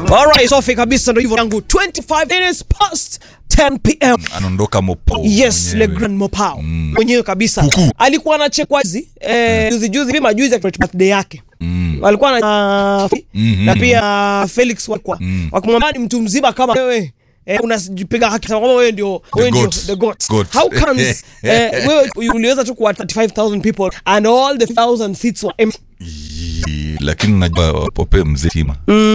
Alright, safi kabisa, ndio hivyo yangu 25 minutes past 10 pm. anaondoka mopo Yes, mwenyewe. Le Grand Mopao mwenyewe kabisa alikuwa anachekwa hizi eh, juzi juzi hivi majuzi ya birthday yake Mm. walikuwa na Mhm. na pia Felix walikuwa Mm. wakimwambia ni mtu mzima kama wewe eh, unajipiga haki kama wewe ndio wewe ndio goat. the goat. Goat. How comes eh, wewe uliweza tu kuwa 35000 people and all the 1000 seats were empty Ii, lakini unajua pope mzee tima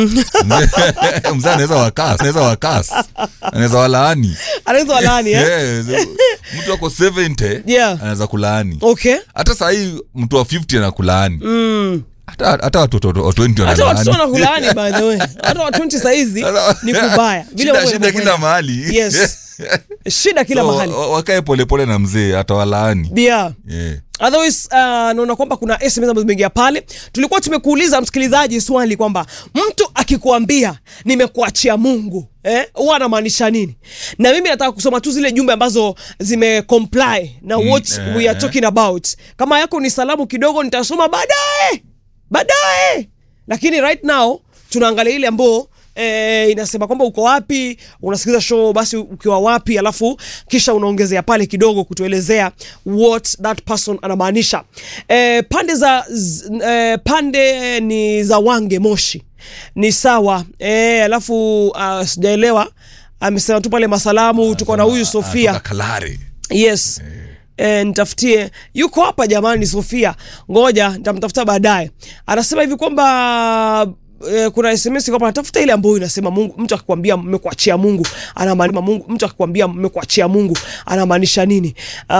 mzee anaweza wakas anaweza wakas anaweza walaani anaweza walani eh Yes, mtu ako 70 Yeah. anaweza kulaani okay hata sahii mtu wa 50 anakulaani mm. hata hata watoto wa 20 hata watoto wanalaani wanakulaani by the way hata wa 20 saizi Sasa- ni kubaya vile Shida- mambo shida kila yanavyokwenda. mahali yes shida kila So, mahali wa- wakae polepole na mzee atawalaani yeah yeah. otherwise uh, naona kwamba kuna sms ambazo zimeingia pale tulikuwa tumekuuliza msikilizaji swali kwamba mtu akikuambia nimekuachia mungu eh, huwa anamaanisha nini na mimi nataka kusoma tu zile jumbe ambazo zime comply na what eh, we are eh. talking about kama yako ni salamu kidogo nitasoma baadaye baadaye lakini right now tunaangalia ile ambao E, inasema kwamba uko wapi unasikiliza show basi ukiwa wapi alafu kisha unaongezea pale kidogo kutuelezea what that person anamaanisha e, pande za z, e, pande ni za wange moshi ni sawa e, alafu uh, sijaelewa amesema tu pale masalamu tuko na huyu sofia Anatoka kalare yes E, nitafutie yuko hapa jamani sofia ngoja nitamtafuta baadaye anasema hivi kwamba e, kuna sms kwamba natafuta ile ambayo inasema mungu mtu akikwambia mmekuachia mungu anamaanisha mungu mtu akikwambia mmekuachia mungu anamaanisha nini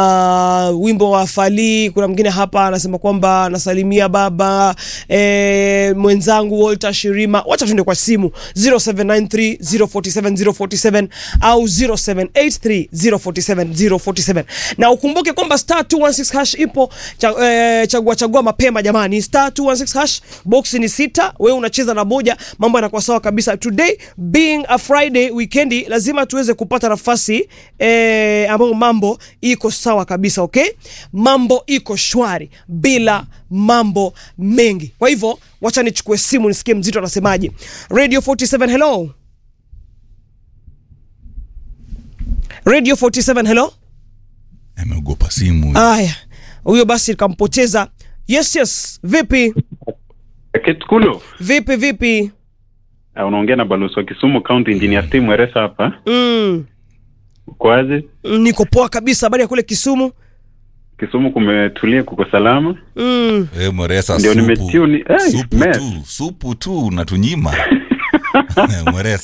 uh, wimbo wa falii kuna mwingine hapa anasema kwamba nasalimia baba e, mwenzangu walter shirima wacha tuende kwa simu 0793 047 047 au 0783 047 047 na ukumbuke kwamba star 216 hash ipo cha, eh, chagua chagua mapema jamani star 216 hash box ni sita wewe unacheza na moja mambo yanakuwa sawa kabisa today being a friday weekendi lazima tuweze kupata nafasi eh, ambayo mambo iko sawa kabisa okay mambo iko shwari bila mambo mengi kwa hivyo wacha nichukue simu nisikie mzito anasemaje radio 47 hello radio 47 hello ameogopa simu aya huyo basi kampoteza yes yes vipi Ketkulo, vipi vipi uh, unaongea na balozi wa Kisumu County Engineer Steve Mweresa hapa. mm, Kwaje? niko poa kabisa habari ya kule kisumu Kisumu kumetulia, kuko salama. mm. Eh, mweresa Ndio supu nimetune- eh, supu mess. tu supu tu unatunyima mweresa